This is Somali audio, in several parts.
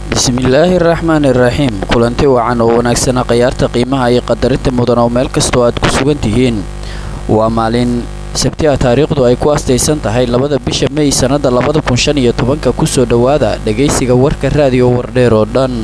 bismillaahi raxmaani raxiim kulanti wacan oo wanaagsana khayaarta qiimaha iyo qadarinta mudan oo meel kastoo aad ku sugan tihiin waa maalin sabti a taariikhdu ay ku astaysan tahay labada bisha mey sannada labada kun shan iyo tobanka kusoo dhowaada dhegaysiga warka raadiyo wardheer oo dhan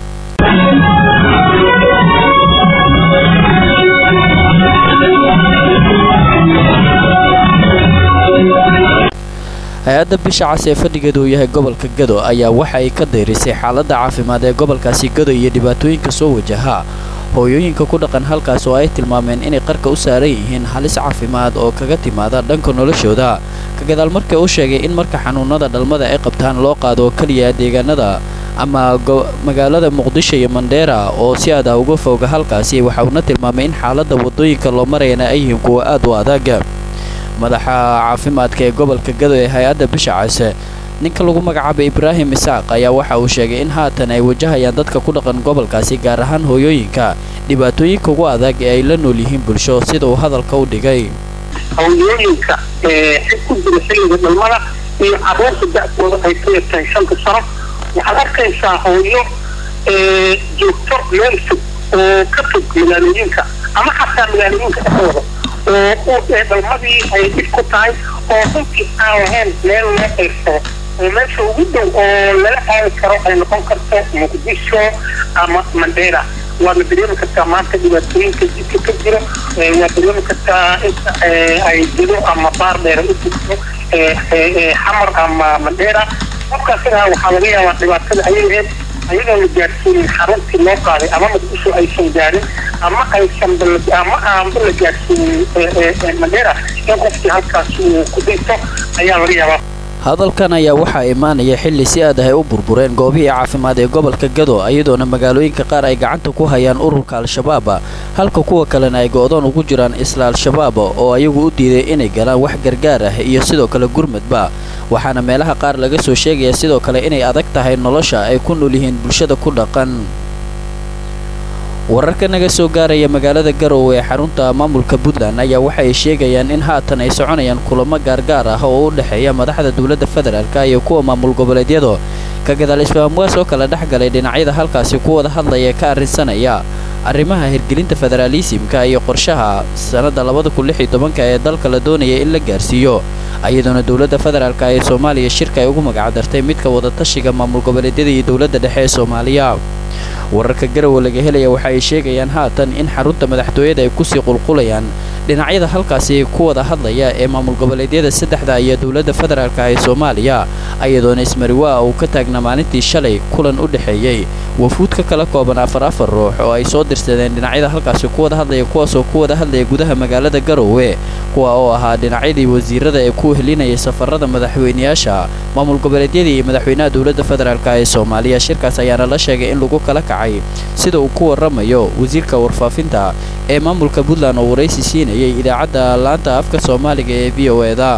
hay-adda bisha cas ee fadhigeedu uu yahay gobolka gado ayaa waxa ay ka dayrisay xaaladda caafimaad ee gobolkaasi gado iyo dhibaatooyinka soo wajaha hooyooyinka ku dhaqan halkaas oo ay tilmaameen inay qarka u saaran yihiin halis caafimaad oo kaga timaada dhanka noloshooda ka gadaal markii uu sheegay in marka xanuunada dhalmada ay qabtaan loo qaado oo keliya deegaanada ama magaalada muqdisho iyo mandheera oo si aad ah uga fooga halkaasi waxa uuna tilmaamay in xaaladda waddooyinka loo marayana ay yihiin kuwa aad u adag madaxa caafimaadka ee gobolka gado ee hay-adda bisha case ninka lagu magacaabay ibraahim isaaq ayaa waxa uu sheegay in haatan ay wajahayaan dadka ku dhaqan gobolkaasi gaar ahaan hooyooyinka dhibaatooyinka ugu adag ee ay la nool yihiin bulsho sida uu hadalka u dhigay hooyooyinka ee ku jira xilliga dhalmada iyo carruurta da-dooda ay ku yartahay shanta sano waxaad arkaysaa hooyo joogto meel fog oo ka fog magaalooyinka ama xataa magaalooyinka dhexdooda oo dhalmadii ay dhib ku tahay oo runtii aan lahayn meel loo qaybsado oo meesha ugu dhow oo lala aadi karo ay noqon karto muqdisho ama mandheera waadna dareemi kartaa maanta dhibaatooyinka jidka ka jiro waad dareemi kartaa inta ay jiro ama baar dheera u jirto xamar ama mandheera qofkaasina waxaa laga yaabaa dhibaatada ayay ahayd ayadoo la gaadhsiinin xaruntii loo qaaday ama muqdisho aysan gaarin ama aysan ama aanba la gaadhsiinin mandheera in qofkii halkaas uu ku dhinto ayaa laga yaabaa hadalkan ayaa waxaa imaanaya xilli si aad ah ay u burbureen goobihii caafimaad ee gobolka gado iyadoona magaalooyinka qaar ay gacanta ku hayaan ururka al-shabaab halka kuwa kalena ay go-doon ugu jiraan isla al-shabaab oo ayagu u diiday inay galaan wax gargaar ah iyo sidoo kale gurmadba waxaana meelaha qaar laga soo sheegaya sidoo kale inay adag tahay nolosha ay ku nool yihiin bulshada ku dhaqan wararka naga soo gaaraya magaalada garowe ee xarunta maamulka puntland ayaa waxay sheegayaan in haatan ay soconayaan kulamo gaargaar ah oo u dhexeeya madaxda dowladda federaalka iyo kuwa maamul goboleedyadu ka gadaal isfahamwaas oo kala dhex galay dhinacyada halkaasi ku wada hadlaya ka arrinsanaya arrimaha hirgelinta federaalisimka iyo qorshaha sannadda labada kun lix iyo tobanka ee dalka la doonaya in la gaarsiiyo iyadoona dowladda federaalka ee soomaaliya shirka ay ugu magacdartay midka wadatashiga maamul goboleedyada iyo dowladda dhexe ee soomaaliya wararka garowe laga helaya waxa ay sheegayaan haatan in xarunta madaxtooyada ay kusii qulqulayaan dhinacyada halkaasi ku wada hadlaya ee maamul goboleedyada saddexda iyo dowladda federaalka ee soomaaliya iyadoona ismariwaa uu ka taagnaa maalintii shalay kulan u dhexeeyey wafuud ka kala kooban afar afar ruux oo ay soo dirsadeen dhinacyada halkaasi ku wada hadlaya kuwaasoo ku wada hadlaya gudaha magaalada garowe kuwa oo ahaa dhinacyadii wasiirada ee ku helinayay safarada madaxweyneyaasha maamul goboleedyada iyo madaxweynaha dowladda federaalk ee soomaaliya shirkaas ayaana la sheegay in lagu kala kacay sida uu ku waramayo wasiirka warfaafinta ee maamulka puntland oo waraysi siinayay idaacadda laanta afka soomaaliga ee v o eda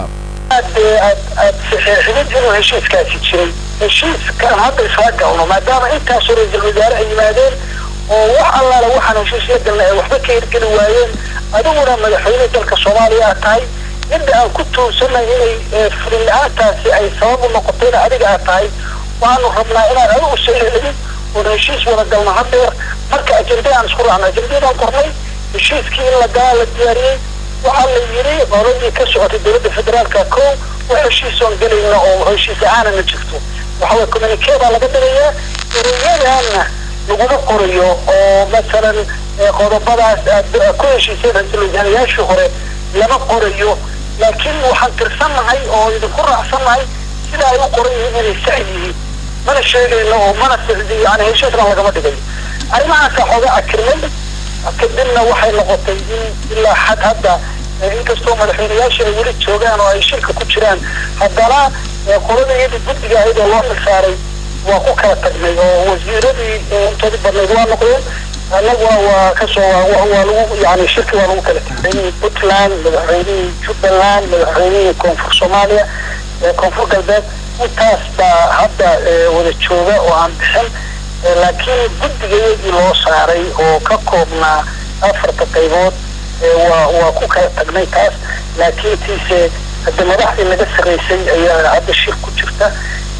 xididinu heshiiskaasi jiray heshiiskaan hadda isla galno maadaama intaasoo ra-iisul wasaare ay yimaadeen oo wax allaala waxaan heshiis la galna ay waxba ka hirgeli waayeen adiguna madaxweyne dalka soomaaliya aad tahay midda aan ku tuursanay inay fulin la-aantaasi ay sabab u noqotayna adiga aad tahay waxaanu rabnaa inaan adigu soo celin oon heshiis wada galno hadeer marka ajenda aan isku raacno ajendadaan qornay heshiiskii in la galaa la diyaariyey waxaa la yidhi qoladii ka socotay dowladda federaalka ko wax heshiisoon gelayna oo heshiis la-aana ma jirto waxaway communique baa laga dhigayaa ereyadaana laguma qorayo oo masalan qodobadaas aad ku heshiiseen ra-iisul wasaarayaashii hore lama qorayo laakiin waxaan tirsannahay oo idinku raacsannahay sida ay u qoran yihiin inay sax yihiin mana sheegayno oo mana yani heshiisna lagama dhigayo arrimahaasa xooga akirnay kadibna waxay noqotay in ilaa xad hadda inkastoo madaxweyneyaasha ay weli joogaan oo ay shirka ku jiraan haddana qolada iyadii guddiga ahayd oo loo xilsaaray waa ku kala tagnay oo wasiiradii intoodii badnayd waa noqdeen annaguna waa kasoo waa lagu yani shirki waa lagu kala tagay puntland madaxweynihii jubbaland madaxweynihii koonfur soomaaliya koonfur galbeed intaas baa hadda wada jooga oo aan bixin laakiin guddigayadii loo saaray oo ka koobnaa afarta qaybood waa waa ku kala tagnay taas laakiin tiise hadda madaxdii naga sarreysay ayaa hadda shir ku jirta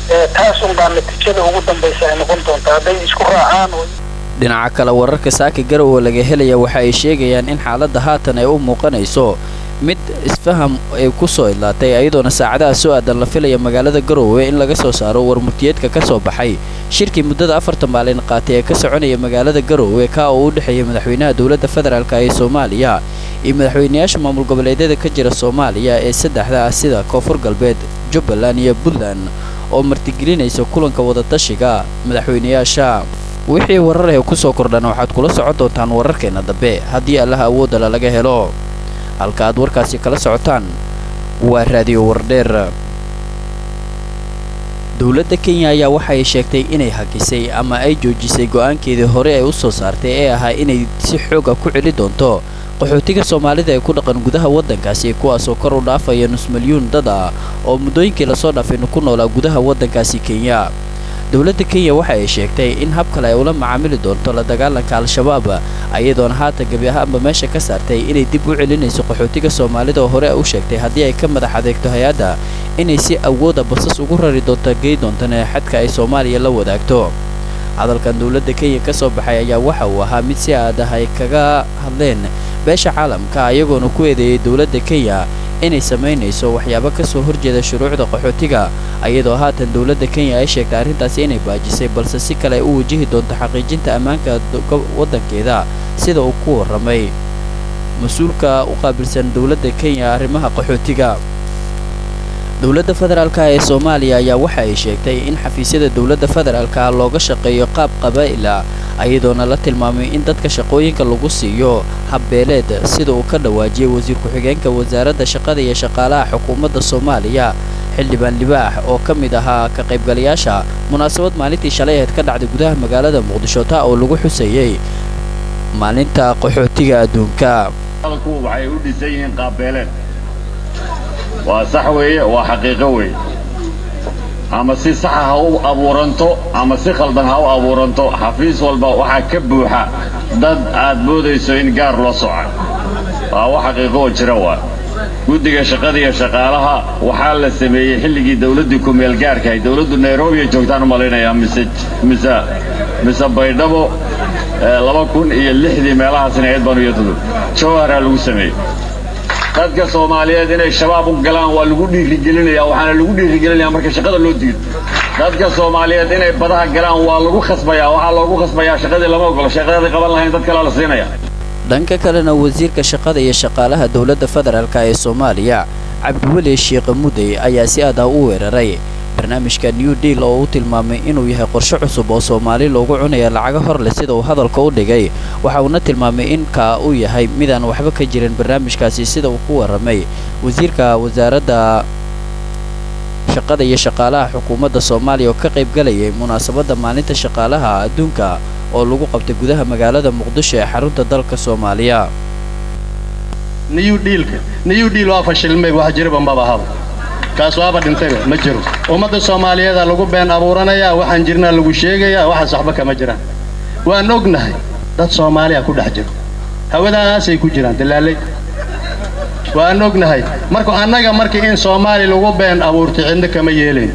taas unbaa natiijada ugu dambaysa ay noqon doontaa hadday isku raacaan dhinaca kale wararka saaka garowe laga helaya waxa ay sheegayaan in xaaladda haatan ay u muuqanayso mid isfaham ay ku soo idlaatay ayadoona saacadaha soo aadan la filaya magaalada garowe in laga soo saaro warmurtiyeedka ka soo baxay shirkii muddada afartan maalin qaatay ee ka soconaya magaalada garowe kaa oo u dhexeeya madaxweynaha dowladda federaalk ee soomaaliya iyo madaxweynayaasha maamul goboleedyada ka jira soomaaliya ee saddexda ah sida koonfur galbeed jubbaland iyo puntland oo martigelinaysa kulanka wadatashiga madaxweynayaasha wixii warar ee kusoo kordhana waxaad kula socon doontaan wararkeenna dambe haddii allaha awoodala laga helo halka aad warkaasi kala socotaan waa raadiyo wardheer dowladda kenya ayaa waxa ay sheegtay inay hakisay ama ay joojisay go'aankeedii hore ay u soo saartay ee ahaa inay si xooga ku celi doonto qaxootiga soomaalida ee ku dhaqan gudaha waddankaasi kuwaasoo kor u dhaafaya nus milyuun dad ah oo muddooyinkii lasoo dhaafaynu ku noolaa gudaha waddankaasi kenya dowladda kenya waxa ay sheegtay in hab kale ay ula macaamili doonto la dagaalanka al-shabaab ayadoona haatan gebi ahaanba meesha ka saartay inay dib u celinayso qaxootiga soomaalida oo hore u sheegtay haddii ay ka madax adeegto hay-adda inay si awooda basas ugu rari doonto gey doontana xadka ay soomaaliya la wadaagto hadalkan dowladda kenya ka soo baxay ayaa waxa uu ahaa mid si aad ah ay kaga hadleen beesha caalamka ayagoona ku eedeeyay dowladda kenya inay samaynayso waxyaabo ka soo horjeeda shuruucda qaxootiga ayadoo haatan dowladda kenya ay sheegtay arrintaasi inay baajisay balse si kale ay u wajihi doonto xaqiijinta ammaanka waddankeeda sida uu ku warramay mas-uulka u qaabilsan dowladda kenya arrimaha qaxootiga dowladda federaalka ee soomaaliya ayaa waxa ay sheegtay in xafiisyada dowladda federaalka looga shaqeeyo qaab qabaa'ila ayadoona la tilmaamay in dadka shaqooyinka lagu siiyo habbeeleed sida uu ka dhawaajiyey wasiir ku-xigeenka wasaaradda shaqada iyo shaqaalaha xukuumadda soomaaliya xildhibaan libaax oo ka mid ahaa ka qaybgalayaasha munaasabad maalintii shalay ahayd ka dhacday gudaha magaalada muqdisho taa oo lagu xuseeyey maalinta qaxootiga adduunka waxay u dhisan yihiin qaabbeeleed waa sax weeye waa xaqiiqo weeye ama si saxa ha u abuuranto ama si khaldan ha u abuuranto xafiis walba waxaa ka buuxa dad aad moodayso in gaar loo socay waa wax xaqiiqo oo jira waa guddiga shaqada iyo shaqaalaha waxaa la sameeyey xilligii dawladdii ku-meel gaarkahay dawladdu nairobi ay joogtaan u malaynayaa mise mise mise baydhabo laba kun iyo lixdii meelahaasina eed banu iyo tudub jawharaa lagu sameeyey dadka soomaaliyeed inay shabaab u galaan waa lagu dhiirigelinaya waxaana lagu dhiirigelinaya marka shaqada loo diido dadka soomaaliyeed inay badaha galaan waa lagu khasbayaa waxaa loogu khasbayaa shaqadii lama ogolo shaqadii qaban lahayn dad kalea la siinaya dhanka kalena wasiirka shaqada iyo shaqaalaha dowladda federaalka ee soomaaliya cabdiweli sheekh mudey ayaa si aad ah u weeraray barnaamijka new deal oo u tilmaamay inuu yahay qorshe cusub oo soomaali loogu cunaya lacago hor leh sida uu hadalka u dhigay waxa uuna tilmaamay in kaa uu yahay midaan waxba ka jirin barnaamijkaasi sida uu ku warramay wasiirka wasaaradda shaqada iyo shaqaalaha xukuumadda soomaaliya oo ka qayb galayay munaasabadda maalinta shaqaalaha adduunka oo lagu qabtay gudaha magaalada muqdisho ee xarunta dalka soomaaliya new dealka new deal waa fashilmay wax jiriba maba haba kaas waaba dhintayba ma jiro ummadda soomaaliyeeda lagu been abuuranayaa waxaan jirnaa lagu sheegayaa waxaas waxba kama jiraan waan ognahay dad soomaaliya ku dhex jiro hawadaasay ku jiraan dalaalay waan ognahay marka annaga markii in soomaali lagu been abuurtay cidna kama yeelayn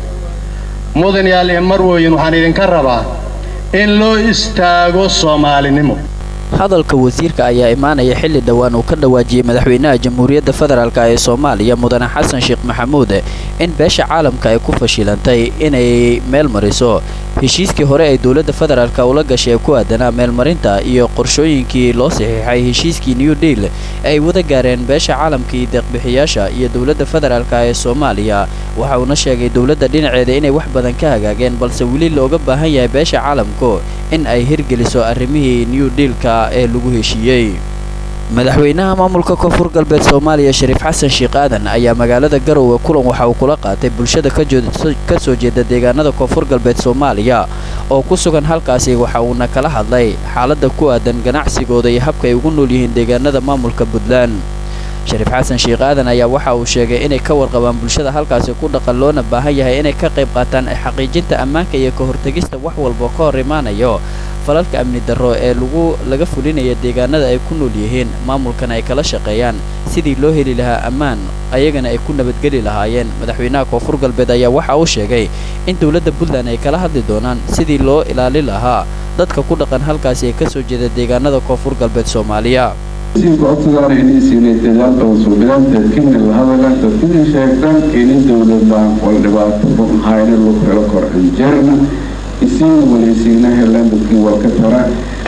mudan yaal iyo marwoyin waxaan idinka rabaa in loo istaago soomaalinimo hadalka wasiirka ayaa imaanaya xilli dhowaan uu ka dhawaajiyey madaxweynaha jamhuuriyadda federaalk ee soomaaliya mudane xasan sheekh maxamuud in beesha caalamka ay ku fashilantay inay meel mariso heshiiskii hore ay dowladda federaalk ula gashay ee ku aadanaa meelmarinta iyo qorshooyinkii loo saxiixay heshiiskii new deal ay wada gaareen beesha caalamkii deeqbixiyaasha iyo dowladda federaalk ee soomaaliya waxa uuna sheegay dowladda dhinaceeda inay wax badan ka hagaageen balse weli looga baahan yahay beesha caalamku in ay hirgeliso arrimihii new dealka ee lagu heshiiyey madaxweynaha maamulka koonfur galbeed soomaaliya shariif xasan sheekh aadan ayaa magaalada garowe kulan waxa uu kula qaatay bulshada ka soo jeeda deegaanada koonfur galbeed soomaaliya oo ku sugan halkaasi waxa uuna kala hadlay xaaladda ku aadan ganacsigooda iyo habka ay ugu nool yihiin deegaanada maamulka puntland shariif xasan sheekh aadan ayaa waxa uu sheegay inay ka warqabaan bulshada halkaasi ku dhaqan loona baahan yahay inay ka qayb qaataan xaqiijinta ammaanka iyo ka hortegista wax walba ka hor imaanayo falalka amni darro ee lagu laga fulinaya deegaanada ay ku nool yihiin maamulkana ay kala shaqeeyaan sidii loo heli lahaa ammaan ayagana ay ku nabadgeli lahaayeen madaxweynaha koonfur galbeed ayaa waxa uu sheegay in dowladda puntland ay kala hadli doonaan sidii loo ilaali lahaa dadka ku dhaqan halkaasi ee ka soo jeeda deegaanada koonfur galbeed soomaaliya siibka codsigaana inay siinay dadaalka usuubidan dadkina la hadalan dadkina sheegtan ini dowladaan wal dhibaato hayna lagu helo kor injerna isiina walaysiina helaan dadkii walka tara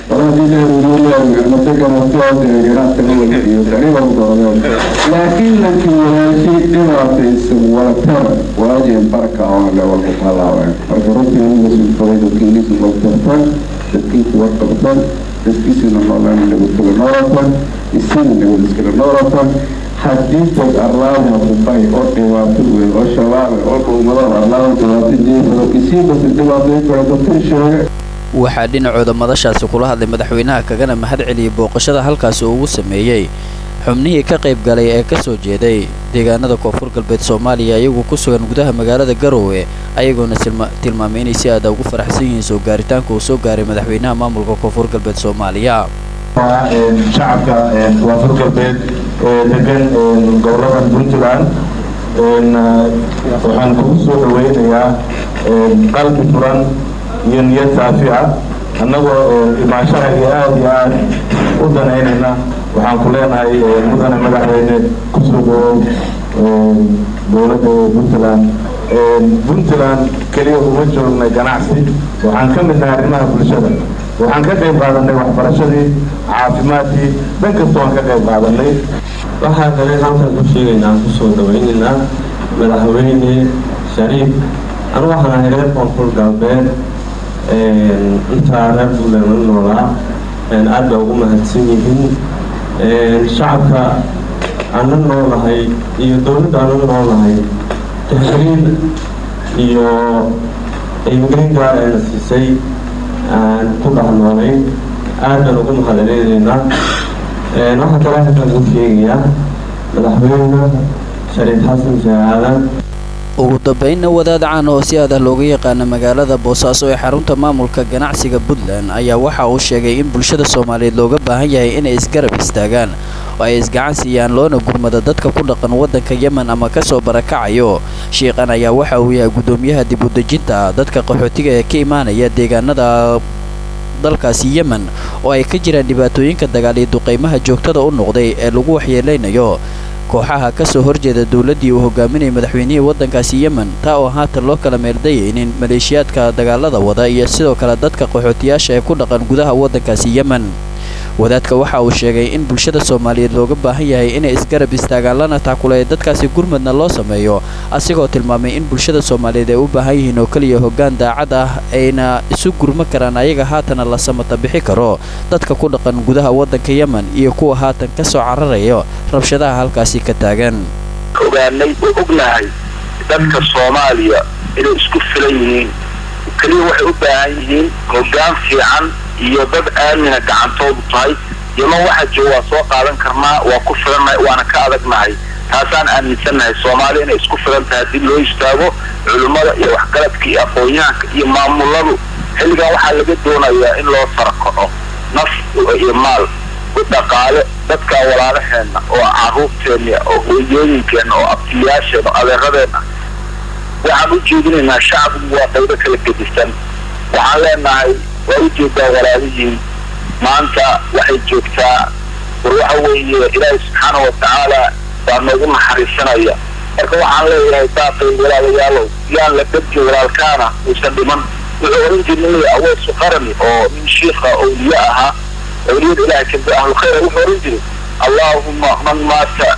laakiin lankii walaashi dhibaataysan walatar waajeen barka oo le walku talaabeen marka runtii aniga sulfaday dadkiinisu waltartan dadkiisu warqabtan dadkiisuna noolaan nabadgelo noolatan isina nabad iskala noolatan haddii dad arlaada kubay oo dhibaato weyn oo shabaabe oo dhuumado arlaada dhibaato jeefado isii basi dhibaatay kale dadkan sheege waxaa dhinacooda madashaasi kula hadlay madaxweynaha kagana mahad celiyey booqashada halkaasi uu ugu sameeyey xubnihii ka qayb galay ee ka soo jeeday deegaanada koonfur galbeed soomaaliya iyagoo ku sugan gudaha magaalada garowe ayagoona tilmaamay inay si aada ugu faraxsan yihiin soo gaaritaanka uu soo gaaray madaxweynaha maamulka koonfur galbeed soomaaliya shacabka koonfur galbeed ee degan gobolada puntland waxaan kugu soo dhaweynayaa qalbi furan iyo niyad saafi ah annagoo imaanshaha iyo aada iyo aad u danaynayna waxaan ku leenahay mudane madaxweyne kusoo dhawow dowladda puntland puntland keliya uma joognay ganacsi waxaan ka midnahay arrimaha bulshada waxaan ka qayb qaadanay waxbarashadii caafimaadkii dhan kasta waan ka qayb qaadanay waxaa kale halkan ku sheegaynaa aan kusoo dhawaynaynaa madaxweyne shariif anu waxaan ahay reer koonfur galbeed intaa reer buntland la noolaa aad baa ugu mahadsan yihiin shacabka aan la noolahay iyo dowladda aan la noolahay tahriin iyo imgelin gaar ayna siisay aan ku dhex noolayn aad baan ugu mahadcelinaynaa waxaa kale halkan ku sheegayaa madaxweyne shariif xasan shaaaadan ugu dambaynna wadaad caan oo si adah looga yaqaana magaalada boosaaso ee xarunta maamulka ganacsiga puntland ayaa waxa uu sheegay in bulshada soomaaliyeed looga baahan yahay inay isgarab istaagaan oo ay isgacan siiyaan loona gurmada dadka ku dhaqan waddanka yemen ama ka soo barakacayo shiiqan ayaa waxa uu yahay guddoomiyaha dib u dejinta dadka qaxootiga ee ka imaanaya deegaanada dalkaasi yemen oo ay ka jiraan dhibaatooyinka dagaal iyo duqaymaha joogtada u noqday ee lagu waxyeelaynayo kooxaha ka soo horjeeda dowladdii uu hogaaminayay madaxweynihii waddankaasi yemen taa oo haatan loo kala meeldayaynin maleeshiyaadka dagaalada wada iyo sidoo kale dadka qaxootiyaasha ee ku dhaqan gudaha waddankaasi yemen wadaadka waxa uu sheegay in bulshada soomaaliyeed looga baahan yahay inay isgarab istaagaan lana taakuleeya dadkaasi gurmadna loo sameeyo asigoo tilmaamay in bulshada soomaaliyeed ay u baahan yihiin oo keliya hoggaan daacad ah ayna isu gurma karaan ayaga haatana la samata bixi karo dadka ku dhaqan gudaha waddanka yemen iyo kuwa haatan ka soo cararayo rabshadaha halkaasi ka taagan ogaanay oo ognahay dadka soomaaliya inay isku filan yihiin keliya waxay u baahan yihiin hoggaan fiican iyo dad aamina gacantoodu tahay yeman waxaa jooga waa soo qaadan karnaa waa ku filannahay waana ka adagnahay taasaan aaminsannahay soomaaliya inay isku filan tahay haddii loo istaago culimmada iyo waxgaradka iyo aqoon-yahanka iyo maamuladu xilligan waxaa laga doonayaa in loo sarakaco naf iyo maal u dhaqaale dadka walaalaheenna oo carruurteenna oo hooyooyinkeenna oo abtiyaasheenna oo adeeradeenna waxaan u jeedinaynaa shacbigu waa qaybo kala gedisan waxaan leenahay waa u jeedaa walaalihiin maanta waxay joogtaa war waxa weeye ilaahay subxaana wa tacaala baa noogu naxariisanaya marka waxaan leeyahay daaqay walaalayaalow yaan la dadki walaalkaana uusan dhiman wuxuu oran jirnay aweesu qarani oo nin shiikha awliye ahaa awliyada ilahay kamid ahlu khayra wuxuu oran jiray allaahuma man maata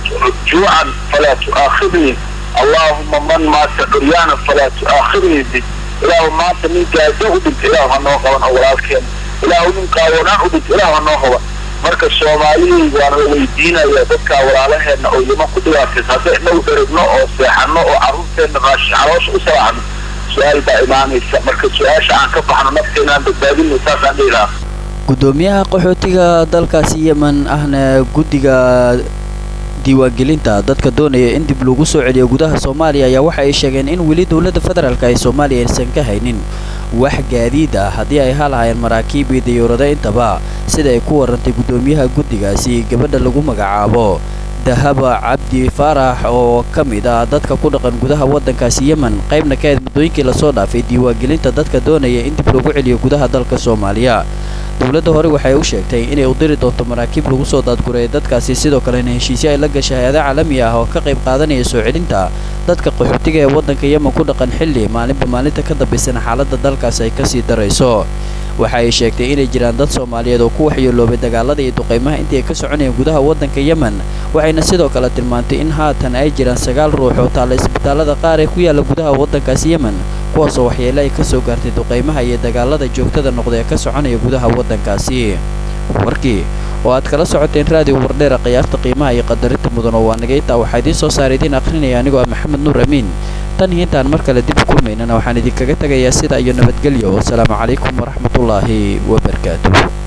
juucan falaa tu'aakhidnii allaahuma man maata curyaanan falaa tu'aakhidnii bi ilaahu maanta nin gaajo u dhinta ilaahu ha noo qaban oo walaalkeena ilaahu nin qaawanaan u dhinta ilaahu ha noo qaban marka soomaaliyey waana la weydiinaya dadkaa walaalaheenna oo yeman ku dhibaataysa hadday inagu dherigno oo seexano oo carruurteenna raashi caloosha u salaacno su-aal baa imaanaysa marka su-aasha aan ka baxno nafteena aan badbaadino saasaan dhihi lahaa guddoomiyaha qaxootiga dalkaasi yemen ahna guddiga diiwaangelinta dadka doonaya in dib lagu soo celiyo gudaha soomaaliya ayaa waxa ay sheegeen in weli dowladda federaalk ee soomaaliya aysan ka haynin wax gaadiid ah haddii ay halahaayeen maraakiib iyo dayuurado intaba sida ay ku warantay guddoomiyaha guddigaasi gabadha lagu magacaabo dahaba cabdi faarax oo ka mid ah dadka ku dhaqan gudaha waddankaasi yemen qaybna ka ahayd muddooyinkii lasoo dhaafay diiwaangelinta dadka doonaya in dib loogu celiyo gudaha dalka soomaaliya dowladda hore waxay u sheegtay inay u diri doonto maraakiib lagu soo daadgureeya dadkaasi sidoo kalena heshiisyo ay la gashay hay-ada caalami ah oo ka qayb qaadanaya soo celinta dadka qaxootiga ee waddanka yemen ku dhaqan xilli maalinba maalinta ka dambaysana xaaladda dalkaas ay kasii darayso waxa ay sheegtay inay jiraan dad soomaaliyeed oo ku waxyeeloobay dagaalada iyo duqaymaha intii ay ka soconayeen gudaha waddanka yemen waxayna sidoo kale tilmaantay in haatan ay jiraan sagaal ruux oo taalla isbitaallada qaar ee ku yaalla gudaha waddankaasi yemen kuwaasoo waxyeele ay ka soo gaartay duqaymaha iyo dagaalada joogtada noqda ee ka soconaya gudaha waddankaasi warkii oo aad kala socoteen raadiyo wardheera qiyaasta qiimaha iyo qadarinta mudan oo waa nagaytaa waxaa idiin soo saara idiin akhrinaya anigoo ah maxamed nuur amiin tan iyo intaan mar kale dib u kulmaynana waxaan idinkaga tegayaa sida iyo nabadgelyo wasalaamu calaykum waraxmatullaahi wabarakaatuh